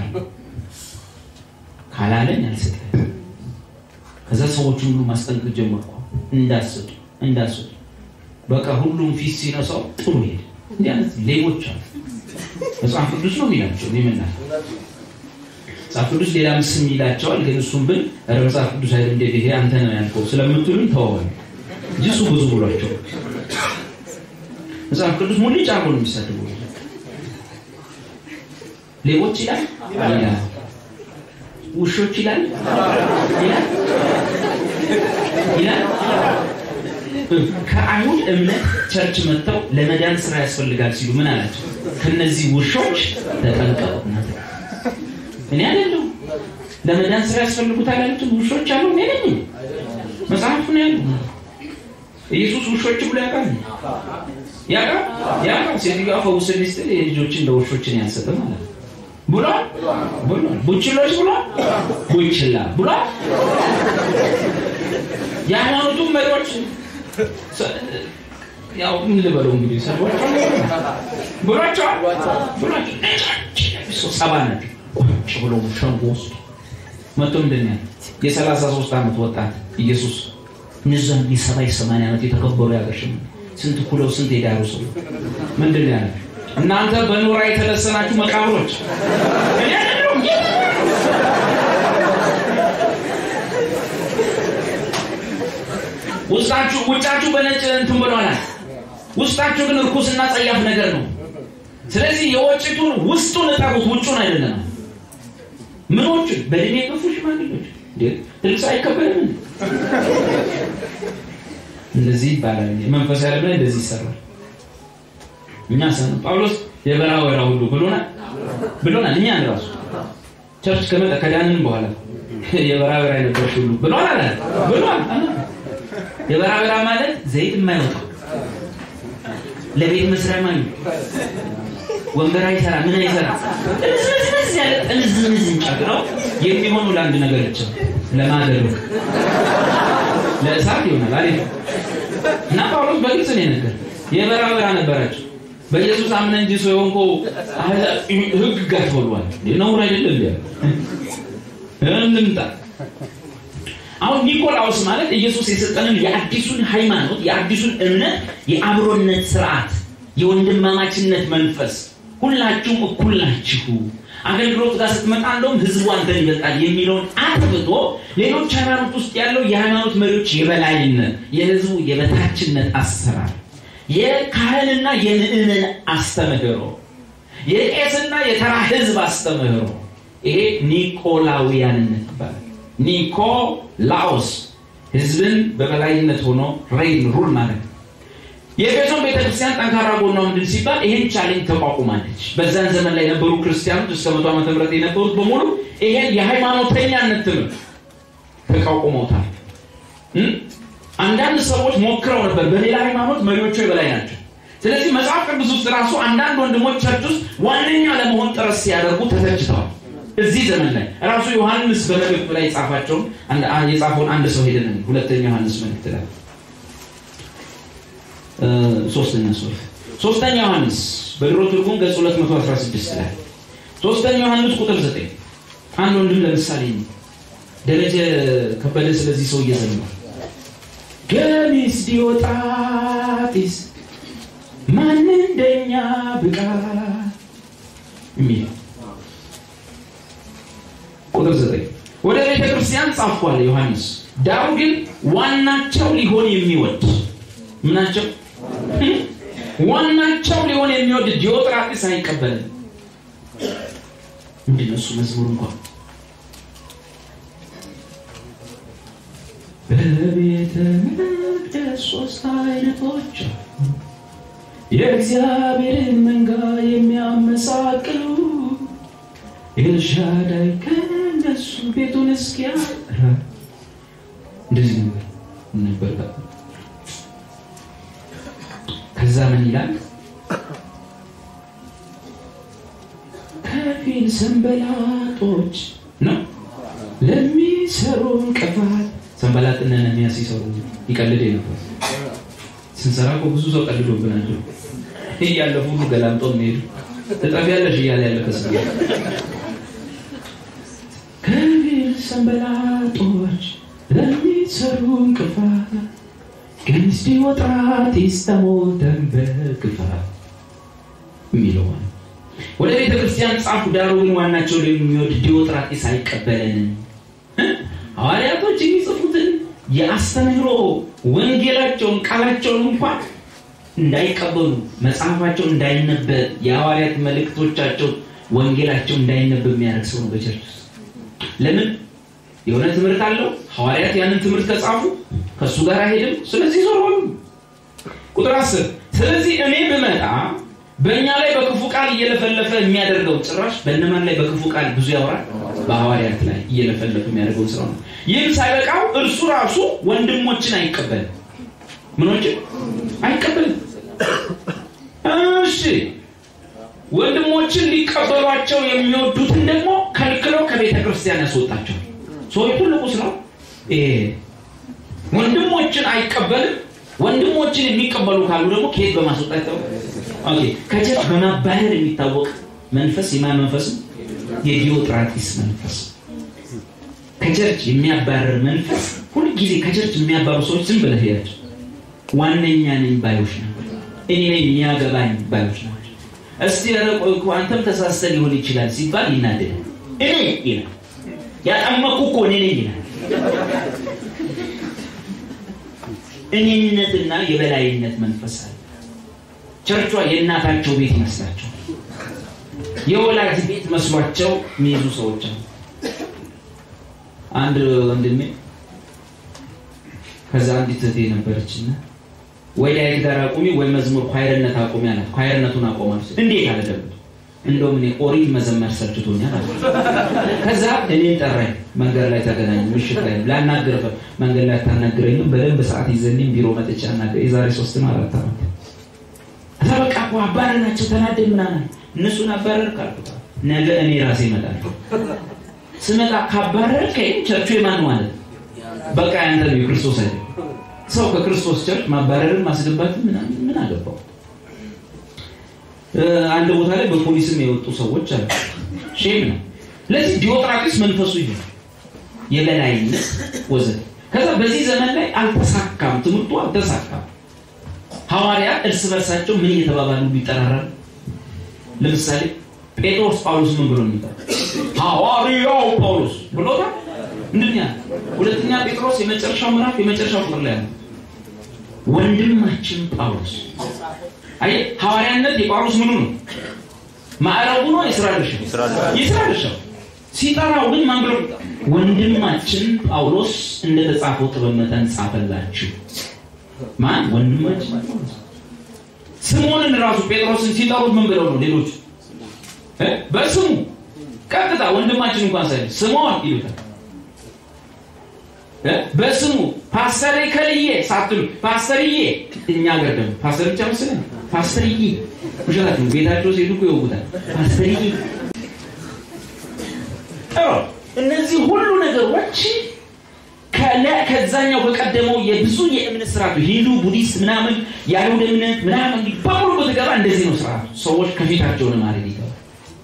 ካላለኝ አልሰጠም። ከዛ ሰዎቹ ሁሉ ማስጠንቀቅ ጀመርኩ። እንዳሰጡ እንዳሰጡ በቃ ሁሉም ፊት ሲነሳው ጥሩ ሄደ። እንዲህ አይነት ሌቦች አሉ። መጽሐፍ ቅዱስ ነው የሚላቸው ይምና መጽሐፍ ቅዱስ ሌላ ምስም ይላቸዋል። ግን እሱም ብን ኧረ መጽሐፍ ቅዱስ አይደል እንደ ይሄ አንተ ነው ያልከው ስለምትሉኝ ተወዋል እንጂ እሱ ብዙ ብሏቸው መጽሐፍ ቅዱስ ሙልጭ አርጎ ነው የሚሳድቡ ሌቦች ይላል ይላል ውሾች ይላል ይላል ይላል ከአይሁድ እምነት ቸርች መጥተው ለመዳን ስራ ያስፈልጋል ሲሉ ምን አላቸው? ከነዚህ ውሾች ተጠንቀቁ። እኔ አይደለሁ ለመዳን ስራ ያስፈልጉታል ያሉትን ውሾች አሉ። እኔ ነኝ። መጽሐፉ ነው ያሉ። ኢየሱስ ውሾች ብሎ ያውቃል ያውቃል ያውቃል። ሴትዮዋ ፈውስልኝ ስትል የልጆችን ለውሾችን ያልሰጠ ማለት ነው ብሏል ብሏል። ቡችሎች ብሏል ቡችላ ብሏል። የሃይማኖቱ መሪዎች ያው ምን ልበለው እንግዲህ ሰዎች ብሏቸዋል ብሏቸው ሰባ ናቸው። ቁጭ ብሎ ሸንጎ ውስጥ መቶ ምንድን ነው የሰላሳ ሶስት ዓመት ወጣት ኢየሱስ እነዛን የሰባ የሰማንያ ዓመት የተከበሩ ያገርሽም ስንት ኩለው ስንት የዳሩ ሰው ምንድን ነው ያለ እናንተ በኖራ የተለሰናችሁ መቃብሮች ውስጣችሁ ውጫችሁ በነጭ እንትን ብሏል። ውስጣችሁ ግን እርኩስና ጸያፍ ነገር ነው። ስለዚህ የወጭቱን ውስጡን እጠሩት፣ ውጩን አይደለም። ምኖቹን በእድሜ የገፉ ሽማግሌዎች ልብስ አይከበርም። እንደዚህ ይባላል። መንፈሳዊ ዓለም ላይ እንደዚህ ይሰራል። እኛ ሰ ጳውሎስ የበራ ወራ ሁሉ ብሎናል ብሎናል። እኛ ራሱ ቸርች ከመጣ ከዳንን በኋላ የበራ ወራ የነበርሽ ሁሉ ብሏል አለ ብሏል። የበራ ወራ ማለት ዘይት የማይወጣው ለቤት መስሪያ ማለት ወንበር አይሰራ ምን አይሰራ ጥልዝምዝምዝ ያለ ጥልዝምዝ እንጨት ነው የሚሆኑ ለአንድ ነገር ብቻ ለማገዶ ለእሳት ይሆናል አሪፍ እና ጳውሎስ በግልጽ ነው የነገር የበራ በራ ነበራቸው በኢየሱስ አምነ እንጂ ሰው የሆንኮ ህግ ጋር ተወሏል ነውር አይደለም እንምጣ አሁን ኒቆላዎስ ማለት ኢየሱስ የሰጠንን የአዲሱን ሃይማኖት የአዲሱን እምነት የአብሮነት ስርዓት የወንድማማችነት መንፈስ ሁላችሁም እኩል ናችሁ አገልግሎት ጋር ስትመጣ እንደውም ህዝቡ አንተን ይበልጣል የሚለውን አጥብቶ ሌሎች ሃይማኖት ውስጥ ያለው የሃይማኖት መሪዎች የበላይነት የህዝቡ የበታችነት አሰራር የካህንና የምእመን አስተምህሮ የቄስና የተራ ህዝብ አስተምህሮ ይሄ ኒቆላውያንነት ይባላል ኒኮላዎስ ህዝብን በበላይነት ሆኖ ሬይን ሩል ማለት ነው የኤፌሶን ቤተክርስቲያን ጠንካራ ጎኗ ምንድን ሲባል ይሄን ቻሌንጅ ተቋቁማለች በዛን ዘመን ላይ የነበሩ ክርስቲያኖች እስከ መቶ ዓመተ ምህረት የነበሩት በሙሉ ይሄን የሃይማኖተኛነት ትምህርት ተቋቁመውታል አንዳንድ ሰዎች ሞክረው ነበር በሌላ ሃይማኖት መሪዎቹ የበላይ ናቸው ስለዚህ መጽሐፍ ቅዱስ ውስጥ ራሱ አንዳንድ ወንድሞች ቸርች ውስጥ ዋነኛ ለመሆን ጥረት ሲያደርጉ ተተችተዋል እዚህ ዘመን ላይ ራሱ ዮሐንስ በመልእክቱ ላይ የጻፋቸውን የጻፈውን አንድ ሰው ሄደን ሁለተኛ ዮሐንስ መልእክት ላይ ሶስተኛ ሶሪ ሶስተኛ ዮሐንስ በድሮ ትርጉም ገጽ 216 ላይ ሶስተኛ ዮሐንስ ቁጥር 9 አንድ ወንድም ለምሳሌ ደረጀ ከበደ ስለዚህ ሰው እየዘመረ ገሚስ ዲዮጣጢስ ማን እንደኛ ብቃት የሚል ቁጥር ዘጠኝ ወደ ቤተ ክርስቲያን ጻፍኳል ዮሐንስ ዳሩ ግን ዋናቸው ሊሆን የሚወድ ምናቸው ዋናቸው ሊሆን የሚወድ ዲዮጥራጢስ አይቀበልም ምንድን ነው እሱ መዝሙር እንኳን በቤተ መቅደስ ሶስት አይነቶች የእግዚአብሔርን መንጋ የሚያመሳቅሉ ኤልሻዳይ ከነሱ ቤቱን እስኪያራ እንደዚህ ነበር ነበር ከዛ ምን ይላል ከፊል ሰንበላጦች ነው ለሚሰሩ እንቅፋት ሰንበላጥና ነሚያ ሲሰሩ ይቀልድ ነበር ስንሰራ እኮ ብዙ ሰው ቀልዶብናል እያለፉ ሁሉ ገላምጦ የሚሄዱ ትጠፊያለሽ እያለ ያለ ከስ ከፊል ሰንበላጦች ለሚሰሩ እንቅፋት ገንስቲ ወጥራት ይስተሞተን በክፋት የሚለው ወደ ቤተ ክርስቲያን ጻፉ ዳሩ ግን ዋናቸው የሚወድ ዲዮጥራጢስ አይቀበለንም ሐዋርያቶች የሚጽፉትን የአስተምህሮ ወንጌላቸውን ቃላቸውን እንኳን እንዳይቀበሉ መጽሐፋቸው እንዳይነበብ የሐዋርያት መልእክቶቻቸው ወንጌላቸው እንዳይነበብ የሚያደርግ ሰው ነው በቸርች ውስጥ ለምን የሆነ ትምህርት አለው ሐዋርያት ያንን ትምህርት ከጻፉ ከእሱ ጋር አይሄድም ስለዚህ ዞር በሉ ቁጥር አስር ስለዚህ እኔ ብመጣ በእኛ ላይ በክፉ ቃል እየለፈለፈ የሚያደርገው ጭራሽ በእነማን ላይ በክፉ ቃል ብዙ ያወራል በሐዋርያት ላይ እየለፈለፈ የሚያደርገው ስራ ነው ይህም ሳይበቃው እርሱ ራሱ ወንድሞችን አይቀበልም ምኖችን አይቀበልም እሺ ወንድሞችን ሊቀበሏቸው የሚወዱትን ደግሞ ከልክለው ከቤተ ክርስቲያን ያስወጣቸው ሰው ትልቁ ስራው ወንድሞችን አይቀበልም ወንድሞችን የሚቀበሉ ካሉ ደግሞ ከየት በማስወጣት ከቸርች በማባረር የሚታወቅ መንፈስ የማን መንፈስ የዲዮጥራጢስ መንፈስ ከቸርች የሚያባረር መንፈስ ሁልጊዜ ከቸርች የሚያባሩ ሰዎች ዝም ብለህ ሄዳቸው ዋነኛ ነኝ ባዮች ናቸው እኔ ነኝ የሚያገባኝ ባዮች ናቸው እስቲ ረቆ አንተም ተሳስተ ሊሆን ይችላል ሲባል ይናደዳል እኔ ይላል ያጠመኩ እኮ እኔ ነኝ ይላል እኔነትና የበላይነት መንፈስ አለ ቸርቿ የእናታቸው ቤት ይመስላቸው የወላጅ ቤት መስሏቸው የሚይዙ ሰዎች አሉ አንድ ወንድሜ ከዛ አንዲት እህቴ ነበረችና ወይ ዳዊት ጋር አቁሚ ወይ መዝሙር ኳይርነት አቁሚ አላት ኳይርነቱን አቆማለች እንዴት አለ ደግሞ እንደውም እኔ ኦሪት መዘመር ሰልችቶኛል አለ ከዛ እኔን ጠራኝ መንገድ ላይ ተገናኙ ምሽት ላይ ላናግር መንገድ ላይ ታናግረኝም በደንብ ሰዓት ይዘኝም ቢሮ መጥቻ አናገር የዛሬ ሶስት ነው አራት ዓመት ከዛ በቃ እኮ አባረናቸው ተናደድ ምናምን እነሱን አባረር ካልኩት ነገ እኔ ራሴ እመጣለሁ ስመጣ ካባረርከኝ ቸርቹ የማን ማለት በቃ ያንተ ነው የክርስቶስ አይደል ሰው ከክርስቶስ ቸርች ማባረርን ማስገባት ምን አገባው አንድ ቦታ ላይ በፖሊስም የወጡ ሰዎች አሉ ሼም ነው ለዚህ ዲዮጥራጢስ መንፈሱ ይሆ የበላይነት ወዘተ ከዛ በዚህ ዘመን ላይ አልተሳካም ትምህርቱ አልተሳካም ሐዋርያ እርስ በርሳቸው ምን እየተባባሉ ይጠራራሉ ለምሳሌ ጴጥሮስ ጳውሎስ ምን ብሎ የሚባል ሐዋርያው ጳውሎስ ብሎታል ምንድን ያለ ሁለተኛ ጴጥሮስ የመጨረሻው ምዕራፍ የመጨረሻው ቁጥር ላይ ያለ ወንድማችን ጳውሎስ አይ ሐዋርያነት የጳውሎስ ምኑ ነው ማዕረጉ ነው የስራ ድርሻ የስራ ድርሻው ሲጠራው ግን ማን ብሎ ወንድማችን ጳውሎስ እንደተጻፈው ጥበብ መጠን ጻፈላችሁ ማን ወንድማችን ስምዖንን ራሱ ጴጥሮስን ሲጠሩት ምን ብለው ነው ሌሎቹ በስሙ ቀጥታ ወንድማችን እንኳን ሳይ ስምዖን ይሉታል በስሙ ፓስተር ከልዬ ሳትሉ ፓስተርዬ እኛ ሀገር ደግሞ ፓስተር ብቻ መስለን ፓስተርዬ ውሸታችሁ ቤታቸው ሲሄዱ እኮ ይወጉታል ፓስተርዬ ጥሩ እነዚህ ሁሉ ነገሮች ከዛኛው ከቀደመው የብዙ የእምነት ስርዓቱ ሂንዱ ቡዲስት ምናምን የአይሁድ እምነት ምናምን በሙሉ በተገባ እንደዚህ ነው ስርዓቱ ሰዎች ከፊታቸውን ማድረግ ይገባል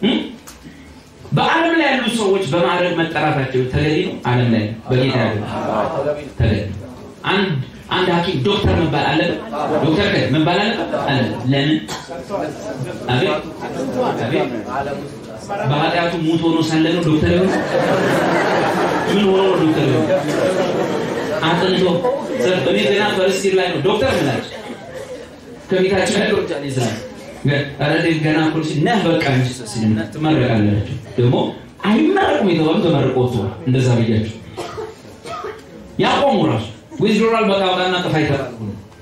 በአለም ላይ ያሉ ሰዎች በማዕረግ መጠራታቸው ተገቢ ነው አለም ላይ በጌታ ያሉ ተገቢ አንድ አንድ ሀኪም ዶክተር መባል አለበት ዶክተር ከ መባል አለበት አለ ለምን አቤት አቤት በኃጢአቱ ሙት ሆኖ ሳለ ነው ዶክተር የሆነ ምን ሆኖ ነው ዶክተር የሆነ አጥንቶ እኔ ገና ፈርስት ይር ላይ ነው ዶክተር ምላቸው ከፊታቸው ያለው ጃኔ ስራ ኧረ ገና ፖሊሲ ነህ በቃ እንጂ ትመረቃላችሁ ደግሞ አይመረቁም የተባሉ ተመርቆ ወጥተዋል እንደዛ ብያቸው ያቆሙ ራሱ ዊዝዶራል በቃ ወጣና ጥፋ ይተራሉ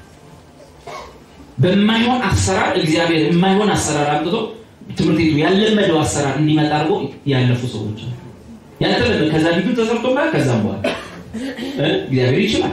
በማይሆን አሰራር እግዚአብሔር የማይሆን አሰራር አምጥቶ ትምህርት ቤቱ ያለመደው አሰራር እንዲመጣ አድርጎ ያለፉ ሰዎች አሉ። ያልተለመደ ከዛ ፊቱ ተሰርቶበት ከዛም በኋላ እግዚአብሔር ይችላል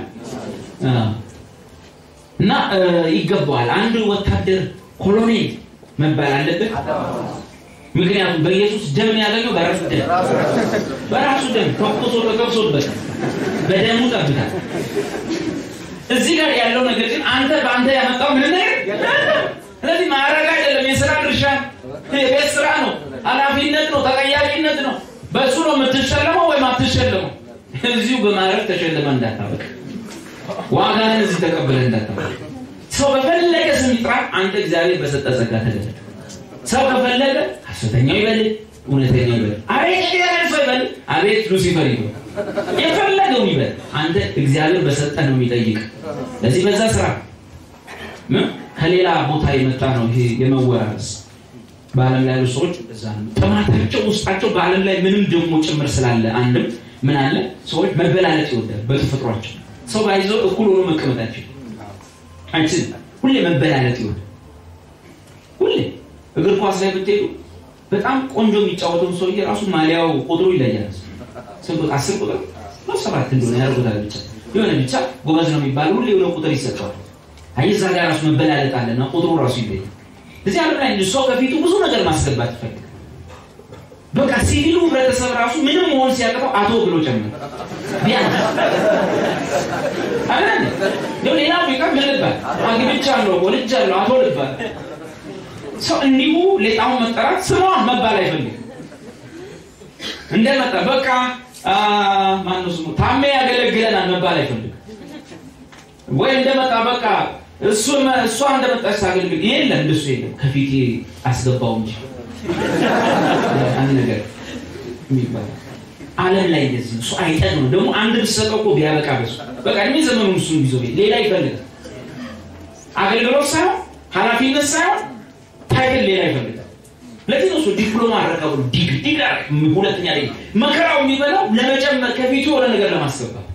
እና ይገባዋል። አንድ ወታደር ኮሎኔል መባል አለበት። ምክንያቱም በኢየሱስ ደም ያገኘው በራሱ ደም በራሱ ደም ተኩሶ ተከብሶበት በደሙ ጠብታል። እዚህ ጋር ያለው ነገር ግን አንተ በአንተ ያመጣው ምን ነገር ስለዚህ ማዕረግ አይደለም፣ የስራ ድርሻ የቤት ስራ ነው፣ ኃላፊነት ነው፣ ተጠያቂነት ነው። በእሱ ነው የምትሸለመው ወይም አትሸለመው። እዚሁ በማዕረግ ተሸልመ እንዳታበቅ፣ ዋጋህን እዚህ ተቀብለ እንዳታበቅ። ሰው በፈለገ ስም ይጥራ፣ አንተ እግዚአብሔር በሰጠ ጸጋ ተገለጥ። ሰው ከፈለገ ሐሰተኛው ይበል፣ እውነተኛው ይበል፣ አቤት እግዚአብሔር ሰው ይበል፣ አቤት ሉሲፈር ይበል፣ የፈለገው ይበል፣ አንተ እግዚአብሔር በሰጠ ነው የሚጠይቅ። ለዚህ በዛ ስራ ከሌላ ቦታ የመጣ ነው ይሄ የመወራረስ በዓለም ላይ ያሉ ሰዎች እዛ ነው ጥማታቸው ውስጣቸው በዓለም ላይ ምንም ደግሞ ጭምር ስላለ አንድም ምን አለ ሰዎች መበላለጥ ይወዳል በተፈጥሯቸው ሰው ባይዘው እኩል ሆኖ መቀመጣቸው አይችልም ሁሌ መበላለጥ ይወዳል ሁሌ እግር ኳስ ላይ ብትሄዱ በጣም ቆንጆ የሚጫወተው ሰውዬ ራሱ ማሊያው ቁጥሩ ይለያል ስንት አስር ቁጥር ነው ሰባት እንደሆነ ያደርጉታል ብቻ የሆነ ብቻ ጎበዝ ነው የሚባል ሁሌ የሆነ ቁጥር ይሰጠዋል አይ እዛ ጋር ራሱ መበላለጥ አለና ቁጥሩ ራሱ ይለያል እዚህ ዓለም ላይ ሰው ከፊቱ ብዙ ነገር ማስገባት ይፈልጋል። በቃ ሲቪሉ ህብረተሰብ ራሱ ምንም መሆን ሲያቅተው አቶ ብሎ ጨምር ቢያንስ አይደል? ሌላው ቢቀር ምን ልባል አግብቻለሁ፣ ወልጃለሁ፣ አቶ ልባል። ሰው እንዲሁ ሌጣውን መጠራት ስሟን መባል አይፈልግም። እንደመጣ በቃ ማነው ስሙ ታሜ ያገለግለናል መባል አይፈልግም። ወይ እንደመጣ በቃ እሱ እሷ እንደመጣች ሳገልግል የለም እንደሱ የለም ከፊቴ አስገባው እንጂ አንድ ነገር የሚባል ዓለም ላይ እንደዚህ እሱ አይጠቅም። ደግሞ አንድ ብትሰጠው እኮ ቢያበቃ በሱ በቃ እድሜ ዘመኑ እሱ ይዞ ሌላ ይፈልጋል። አገልግሎት ሳይሆን ኃላፊነት ሳይሆን ታይትል ሌላ ይፈልጋል። ለዚህ ነው እሱ ዲፕሎማ አረቀ ብሎ ዲግ ዲግ ሁለተኛ ላይ መከራው የሚበላው ለመጨመር ከፊቱ የሆነ ነገር ለማስገባት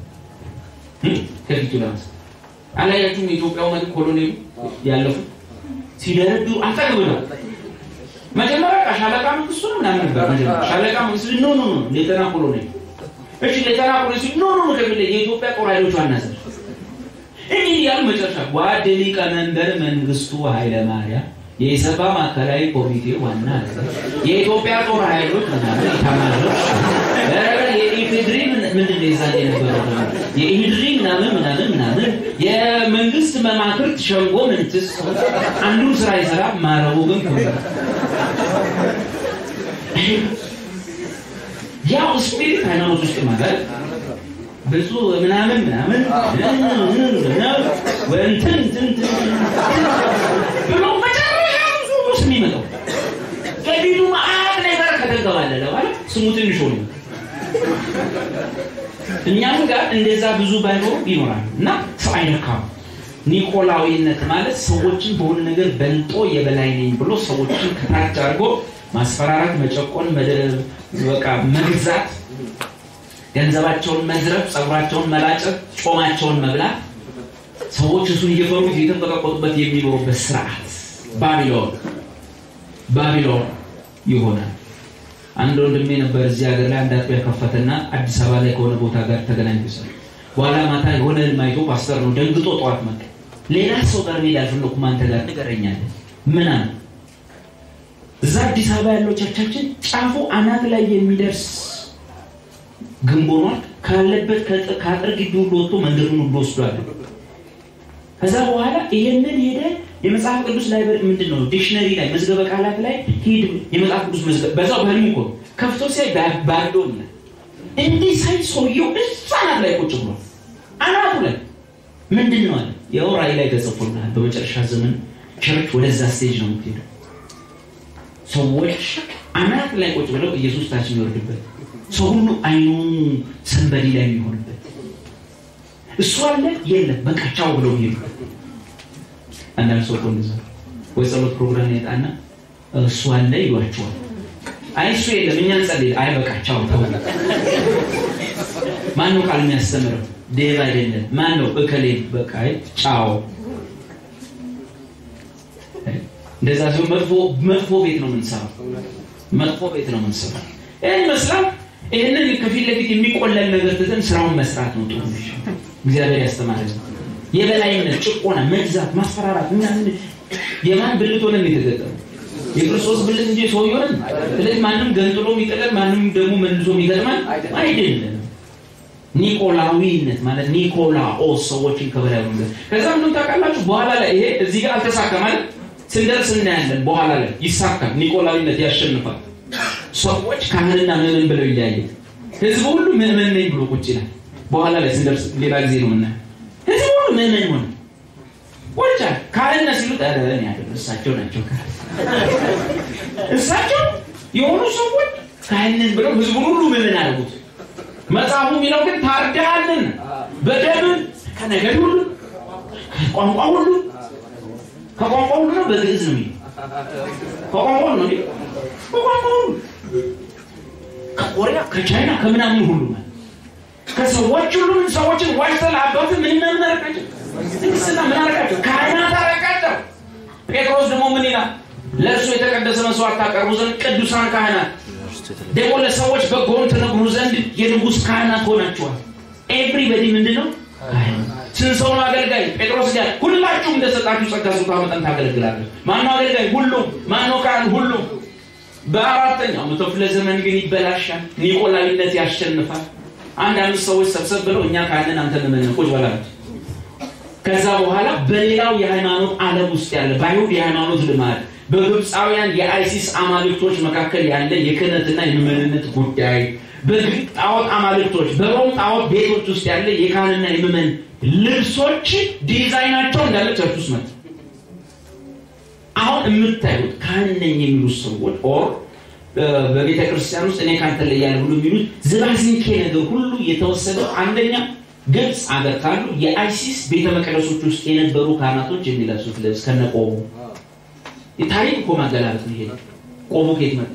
ከፊቱ ለማስገባት አላያችሁም? የኢትዮጵያው መሪ ኮሎኔሉ ያለፉት ሲደረዱ አጠግብ ነው። መጀመሪያ ሻለቃ መንግስቱ ነው ምናምን ነበር። መጀመሪያ ሻለቃ መንግስቱ ኖ ኖ ኖ ሌተና ኮሎኔል እሺ፣ ሌተና ኮሎኔል ሲሉ ኖ ኖ ኖ ከፊት የኢትዮጵያ ጦር ኃይሎች ዋና አዛዥ እንዲህ ያሉ መጨረሻ ጓድ ሊቀመንበር መንግስቱ ኃይለማርያም የኢሰፓ ማዕከላዊ ኮሚቴ ዋና አዛዥ የኢትዮጵያ ጦር ኃይሎች ምናምን ኢታማዦር የኢፌድሪ ምንድን ነው የዛን የነበረው የኢህድሪ ምናምን ምናምን ምናምን የመንግስት መማክርት ሸንጎ ምንትስ አንዱን ስራ ይሰራ ማረቡ ግን ያው ስፒሪት ሃይማኖት ውስጥ ማለት ብዙ ምናምን ምናምን እንትን እንትን ብሎ መጨረሻ ብዙ ስም ይመጣው ከፊቱ መአት ነገር ከተንከባለለ ማለት ስሙ ትንሽ ሆነ። እኛም ጋር እንደዛ ብዙ ባይኖሩ ይኖራል እና ሰው አይነካም። ኒቆላዊነት ማለት ሰዎችን በሆነ ነገር በልጦ የበላይ ነኝ ብሎ ሰዎችን ከታች አድርጎ ማስፈራራት፣ መጨቆን፣ በቃ መግዛት፣ ገንዘባቸውን መዝረፍ፣ ጸጉራቸውን መላጨት፣ ጮማቸውን መብላት፣ ሰዎች እሱን እየፈሩት እየተንቀጠቀጡበት የሚኖሩበት ስርዓት ባቢሎን ባቢሎን ይሆናል። አንድ ወንድሜ ነበር እዚህ ሀገር ላይ አንድ አጥቢያ ከፈተና አዲስ አበባ ላይ ከሆነ ቦታ ጋር ተገናኝ ሰ በኋላ ማታ የሆነ ህልም አይቶ ፓስተር ነው ደንግጦ ጠዋት መጣ። ሌላ ሰው ጋር መሄድ አልፈለኩም አንተ ጋር ንገረኛለህ። ምን አለ እዛ አዲስ አበባ ያለው ቸርቻችን ጫፉ አናት ላይ የሚደርስ ግንብ ሆኗል። ካለበት ከአጥር ግቢ ሁሉ ወጥቶ መንገዱን ሁሉ ወስዷል። ከዛ በኋላ ይሄንን ሄደ የመጽሐፍ ቅዱስ ላይ ምንድን ነው ዲክሽነሪ ላይ መዝገበ ቃላት ላይ ሂድ የመጽሐፍ ቅዱስ መዝገብ በዛው በህልሙ እኮ ከፍቶ ሲያይ ባዶን እንዲህ ሳይ ሰውየው እዛ አናት ላይ ቁጭ ብሏል። አናቱ ላይ ምንድን ነው አለ ያው ራእይ ላይ ተጽፎልሃል። በመጨረሻ ዘመን ቸርች ወደዛ ስቴጅ ነው የምትሄደው። ሰዎች አናት ላይ ቁጭ ብለው ኢየሱስ ታች የሚወርድበት ሰው ሁሉ አይኑ ሰንበዲ ላይ የሚሆንበት እሱ አለ የለም በቃ ቻው ብለው የሚሄዱበት አንዳንድ ሰው እኮ እንደዛ ወይ ጸሎት ፕሮግራም ያጣና እሱ አለ ይሏቸዋል። አይ እሱ የለም እኛ እንጸልይ። አይ በቃ ቻው ተው። ማን ነው ቃል የሚያስተምረው? ዴቭ አይደለም። ማን ነው እከሌ? በቃ አይ ቻው። እንደዛ ሲሆን መጥፎ መጥፎ ቤት ነው የምንሰራው። መጥፎ ቤት ነው የምንሰራው። ይህን ይመስላል። ይህንን ከፊት ለፊት የሚቆለል ነገር ትተን ስራውን መስራት ነው ጥሩ። እግዚአብሔር ያስተማረ የበላይነት፣ ጭቆና፣ መግዛት፣ ማስፈራራት ምናምን የማን ብልት ሆነን የተገጠመ የክርስቶስ ብልት እንጂ ሰው ይሆን። ስለዚህ ማንም ገንጥሎ የሚጥለን ማንም ደግሞ መልሶ የሚገጥመን አይደለም። ኒቆላዊነት ማለት ኒቆላኦስ ሰዎችን ከበላይ ሆነ። ከዛ ምንም ታውቃላችሁ፣ በኋላ ላይ ይሄ እዚህ ጋር አልተሳካም ማለት ስንደርስ እናያለን። በኋላ ላይ ይሳካል። ኒቆላዊነት ያሸንፋል። ሰዎች ካህንና ምዕመን ብለው ይለያያል። ህዝቡ ሁሉ ምዕመን ነኝ ብሎ ቁጭ ይላል። በኋላ ላይ ስንደርስ ሌላ ጊዜ ነው የምናየው። ህዝቡ ሁሉ ምዕመን ሆነ ቁጭ ካህንና ሲሉት ኧረ እኔ አይደለም እሳቸው ናቸው ካህን እሳቸው የሆኑ ሰዎች ካህንን ብለው ህዝቡን ሁሉ ምዕመን አድርጉት። መጽሐፉ የሚለው ግን ታርደሃልን በደም ከነገድ ሁሉ ከቋንቋ ሁሉ ከቋንቋ ሁሉ ነው። በግዕዝ ነው የሚለው ከቋንቋ ሁሉ ነው የሚለው ከቋንቋ ሁሉ ከኮሪያ ከቻይና ከምናምን ሁሉ ማለት ከሰዎች ሁሉ ምን ሰዎችን ዋጅተህ ለአባት ምን ምን አረቃቸው ንግስና ምን አረቃቸው ካህናት አረቃቸው። ጴጥሮስ ደግሞ ምን ይላል? ለእርሱ የተቀደሰ መስዋዕት ታቀርቡ ዘንድ ቅዱሳን ካህናት ደግሞ ለሰዎች በጎን ትነግሩ ዘንድ የንጉሥ ካህናት ሆናችኋል። ኤቭሪበዲ ምንድን ነው? ስንት ሰው ነው አገልጋይ? ጴጥሮስ ጋር ሁላችሁም እንደሰጣችሁ ጸጋ ስጦታ መጠን ታገለግላለች። ማነው አገልጋይ? ሁሉም። ማነው ካህን? ሁሉም። በአራተኛው መቶ ክፍለ ዘመን ግን ይበላሻል። ኒቆላዊነት ያሸንፋል። አንድ አምስት ሰዎች ሰብሰብ ብለው እኛ ካህንን አንተ ምመን ቁጭ በላቸው። ከዛ በኋላ በሌላው የሃይማኖት ዓለም ውስጥ ያለ በአይሁድ የሃይማኖት ልማድ በግብፃውያን የአይሲስ አማልክቶች መካከል ያለ የክህነትና የምዕመንነት ጉዳይ በግሪክ ጣዖት አማልክቶች በሮም ጣዖት ቤቶች ውስጥ ያለ የካህንና የምዕመን ልብሶች ዲዛይናቸው እንዳለ ቸርች ውስጥ መጣ። አሁን የምታዩት ካህን ነኝ የሚሉት ሰዎች ኦር በቤተ ክርስቲያን ውስጥ እኔ ካንተ ላይ ያለ ሁሉ የሚሉት ዝባዝንኬ ነገር ሁሉ የተወሰደው አንደኛ ግብፅ አገር ካሉ የአይሲስ ቤተ መቅደሶች ውስጥ የነበሩ ካህናቶች የሚለብሱት ልብስ ከነቆሙ የታሪክ እኮ ማገላለጥ ነው። ይሄ ቆሙ ከየት መጣ?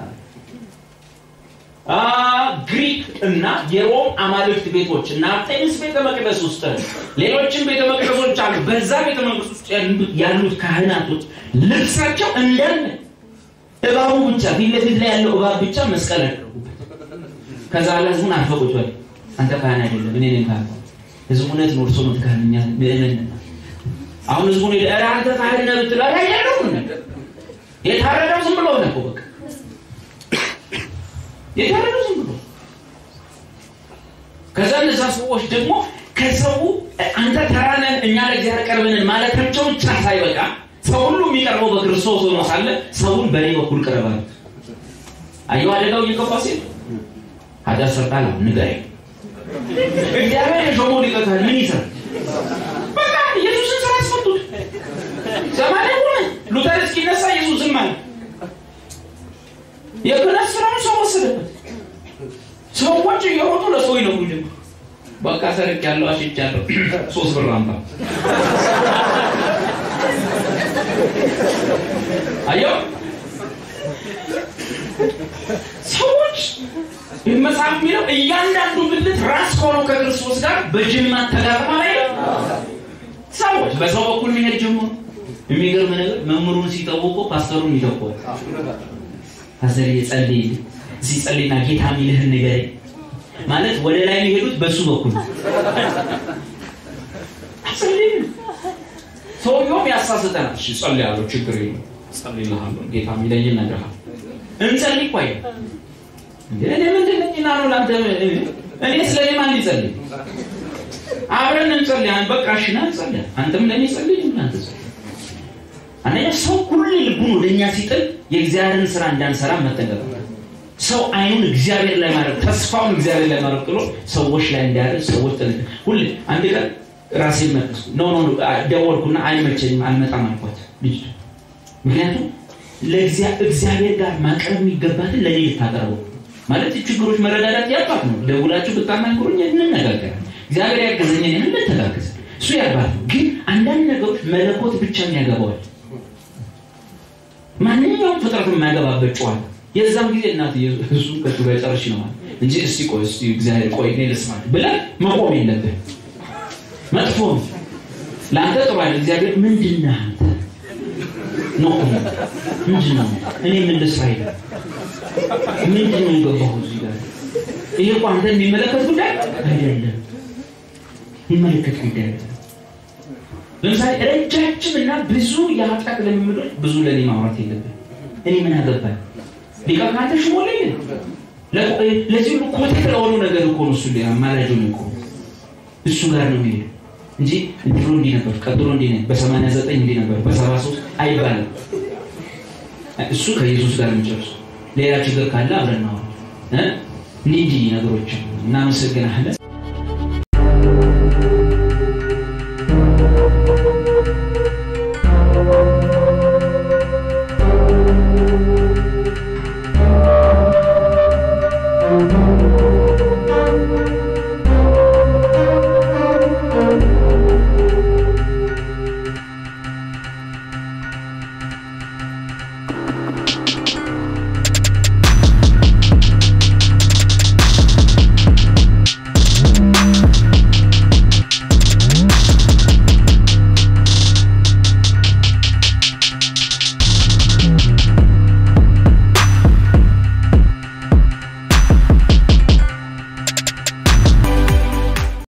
ግሪክ እና የሮም አማልክት ቤቶች እና አርጤሚስ ቤተ መቅደስ ውስጥ ሌሎችም ቤተ መቅደሶች አሉ። በዛ ቤተ መቅደስ ውስጥ ያሉት ካህናቶች ልብሳቸው እንዳለ እባቡ ብቻ ፊት ለፊት ላይ ያለው እባብ ብቻ መስቀል ያደረጉበት። ከዛ ላይ ህዝቡን አፈቁት በል አንተ ካህን አይደለም እኔ ነኝ ካህን። ህዝቡ እውነት ነው እርሶ ነው ካህን ምእመን አሁን ህዝቡን ሄደ አንተ ካህን ነህ ብትለው አይደለም የታረደው ዝም ብሎ ነው በቃ የታረደው ዝም ብሎ ከዛ እነዛ ሰዎች ደግሞ ከሰው አንተ ተራ ነህ እኛ ለእግዚአብሔር ቀርበንን ማለታቸው ብቻ ሳይበቃ ሰው ሁሉ የሚቀርበው በክርስቶስ ሆኖ ሳለ ሰውን በእኔ በኩል ቅረብ አሉት። አየሁ አደጋው እየገባ ሲል ኃጢአት ሰርታል ንገረኝ። እግዚአብሔር የሾመው ሊቀ ካህን ምን ይሰራል? በቃ ኢየሱስን ስራ አስፈቱት። ሰማንያ ሆነ ሉተር እስኪነሳ ኢየሱስ ዝም አለ። የክህነት ስራውን ሰው ወሰደበት። ሰዎች እየሮጡ ለሰው ይነጉ ጀመሩ። በቃ ሰርቅ ያለው አሽቻለሁ፣ ሶስት ብር አምጣ። አየው ሰዎች መጽሐፍ የሚለው እያንዳንዱ ብልት ራስ ከሆነው ከክርስቶስ ጋር በጅማት ተጋጥማ ላይ ሰዎች በሰው በኩል መሄድ ጀመሩ። የሚገርም ነገር መምህሩን ሲጠውቁ ፓስተሩን ይተኳል። ፓስተር የጸልይ ሲጸልይና ጌታ የሚልህን ንገረኝ ማለት ወደ ላይ የሚሄዱት በሱ በኩል አጸልይ ሰውየውም ያሳስተናል። እሺ ጸልያለሁ፣ ችግር የለም ጸልይልሃለሁ፣ ጌታ የሚለኝ እነግርሃለሁ። እንጸልይ እኮ አይደል እኔ ምንድን ነኝና ነው ለአንተ እኔ ስለ እኔ ማን ሊጸልይ? አብረን እንጸልያለን። በቃ እሺ ና እንጸልያ፣ አንተም ለእኔ ጸልይ፣ እናንተ ጸልይ። አንደኛ ሰው ሁሉ ልቡን ወደ እኛ ሲጥል የእግዚአብሔርን ስራ እንዳንሰራ መጠንቀቅ ሰው አይኑን እግዚአብሔር ላይ ማድረግ ተስፋውን እግዚአብሔር ላይ ማድረግ ጥሎ ሰዎች ላይ እንዲያደርግ ሰዎች ጥል ሁሌ አንድ ቀን ራሴን መለስኩ። ኖ ኖ ደወልኩና አይመቸኝም አልመጣም አልኳት ልጅ ምክንያቱም ለእግዚአብሔር ጋር ማቅረብ የሚገባትን ለእኔ ልታቀርበው ማለት ችግሮች መረዳዳት ያባት ነው። ደውላችሁ ብታናግሩኝ እንነጋገራለን። እግዚአብሔር ያገዘኝን እንተጋገዝ። እሱ ያባት ነው። ግን አንዳንድ ነገሮች መለኮት ብቻ የሚያገባዋል። ማንኛውም ፍጥረት የማያገባበት ጨዋታ የዛም ጊዜ እናት እሱ ከሱ ጋር ጨርሽ ነው ማለት እንጂ እስቲ ቆይ እስቲ እግዚአብሔር ቆይ እኔ ልስማ ብለህ መቆም የለብህ። መጥፎ ነው ለአንተ ጥሩ አይደል። እግዚአብሔር ምንድን ነህ አንተ ነው ምንድን ነው እኔ ምን ልስራ ይላል። ምንድን ነው የገባሁ እዚህ ጋር? ይሄ እኮ አንተ የሚመለከት ጉዳይ አይደለም። የሚመለከት ጉዳይ አይደለም። ለምሳሌ ረጃጅም እና ብዙ የኃጢአት ልምምዶች ብዙ ለእኔ ማውራት የለብን። እኔ ምን አገባኝ? ሊቀ ካህናት ሽሞለኝ ለዚህ ሁሉ ኮቴት ለሆኑ ነገር እኮ ነው እሱ አማላጅ ነው እኮ እሱ ጋር ነው የሚሄዱ እንጂ ድሮ እንዲህ ነበር፣ ቀጥሎ እንዲህ ነበር፣ በሰማንያ ዘጠኝ እንዲህ ነበር፣ በሰባ ሶስት አይባልም። እሱ ከኢየሱስ ጋር የሚጨርሱ ሌላ ችግር ካለ አብረን ነው እንዲህ እንዲህ ነገሮች እናመሰግናለን።